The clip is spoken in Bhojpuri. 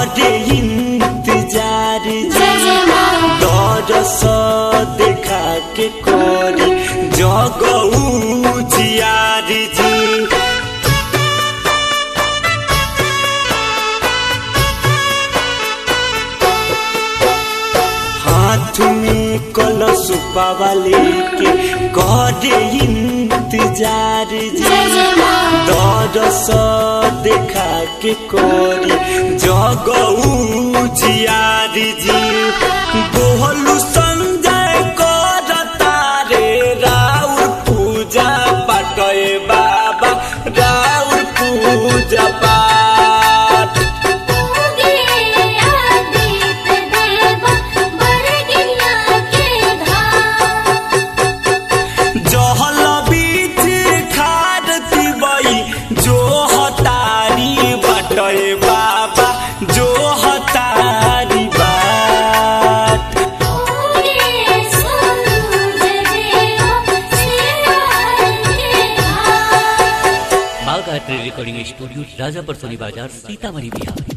करे इंतजार जी जय जय माँ दरस देखा के करे जगऊ जियार जी हाथ में कलश पावाले के करे इंतजार जी जय जय माँ दरस देखा के कोरी जगऊ जियार जी बोहलु संजय करता रे राउर पूजा पाटय बाबा राउर पूजा पाठ उगे आदित्य देव बरगिया के धाम जहल बीच खारती बई जो हतारी बटय बाबा जो हतारी बाट उगे सूरज देव सिवाय के धाम Bagh art recording studio Rajapar Soni Bazar Sitamarhi Bihar